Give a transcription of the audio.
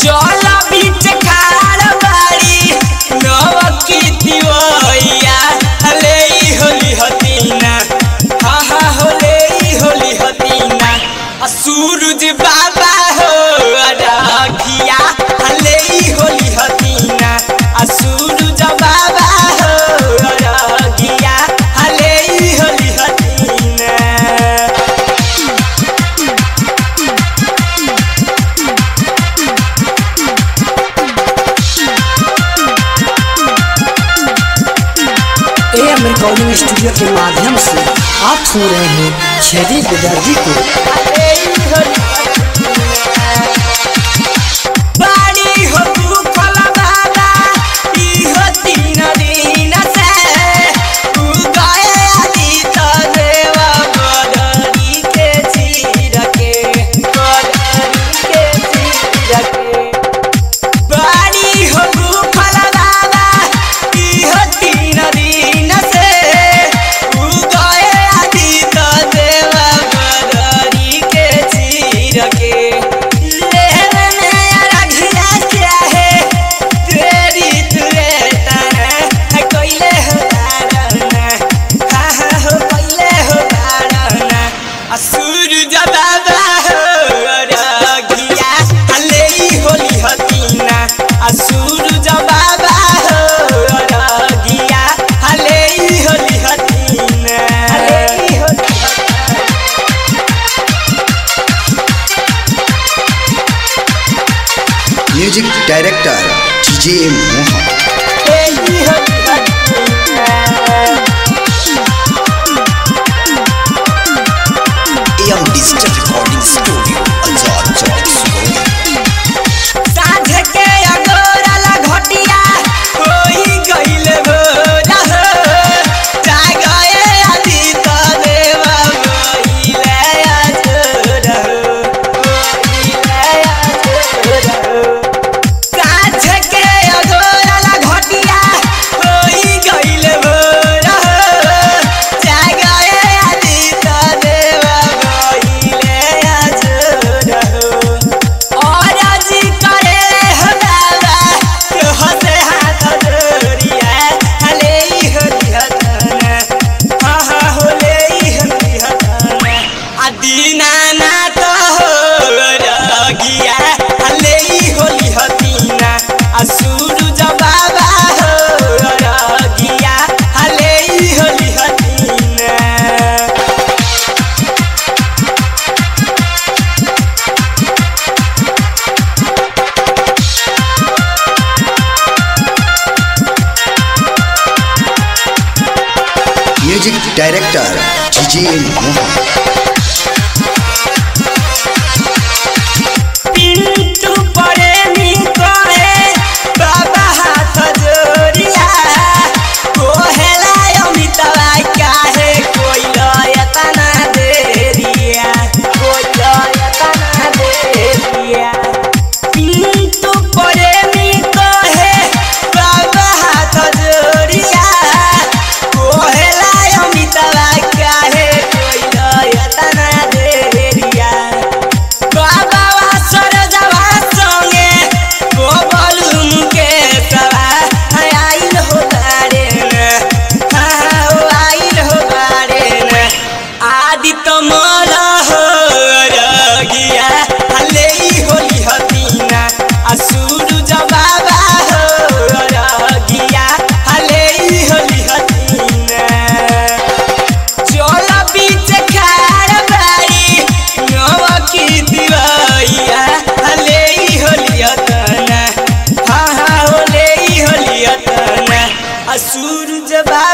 चल बीच खाड़ बाड़ी नवकी दिवैया हले ई होली हतीना हा हा होले ई होली हतीना आ सूरज बाबा हो अरघिया हले ई होली हतीना आ सूरज बाबा हो अरघिया हले ई होली हतीना एम रिकॉर्डिंग स्टूडियो के माध्यम से आप सुन रहे हैं छेदी विदर्जी को बाड़ी हो भूखल बाबा, इहो तीन दिन से। उगए आदित देव बदरी के चीर के, बदरी के चीर के। बाड़ी हो भूखल बाबा, इहो तीन दिन से। उगए आदित देव बदरी के चीर के। लेहन अरघिया चाहे, तेरी तुरे ताना, कोइले हो तारना, हा हा हो कोइले हो तारना। आ सूरज बाबा हो अरघिया, हले ई होली हतीना। आ सूरज बाबा हो अरघिया, हले ई होली हतीना। हले ई Holi music director DJ Mohan हले ई होली हतीना। M digital recording studio Azad Chowk Sugauli साँझ के अगोरल घटिया होई गइल भोरा हो। जागए आदित देव गइले अजोर हो। गइले अजोर हो। साँझ के अगोरल घटिया होई गइल भोरा हो। जागए आदित देव गइले अजोर हो। और जी करे हो बाबा हसे हाथ जोड़िया हले ई होली हतना हा हा होले ई होली हतना आ दीनानाथ हो रगिया हले ई होली हतीना आ सूरज बाबा हो रगिया हले ई होली हतीना music director DJ Mohan Pintu Premi कहे बाबा हाथ जोड़िया कोहेला अमितवा काहे कोई लयतना देरिया कोई लयतना देरिया पिंटू प्रेमी कहे बाबा हाथ जोड़िया कोहेला अमितवा काहे कोई लयतना देरिया बाबा सरजवा संगे गोबलुम के सवा आइल हो बारे न हाँ हो आइल हो बारे न आदित्य मल हो रगिया हले ई होली हतीना आ सूरज बाबा हो रगिया हले ई होली हतीना चल बीच खाड़ बाड़ी नवकी दिवैया हले ई होलियतना हाँ हाँ होले ई होलियतना आ सूरज बा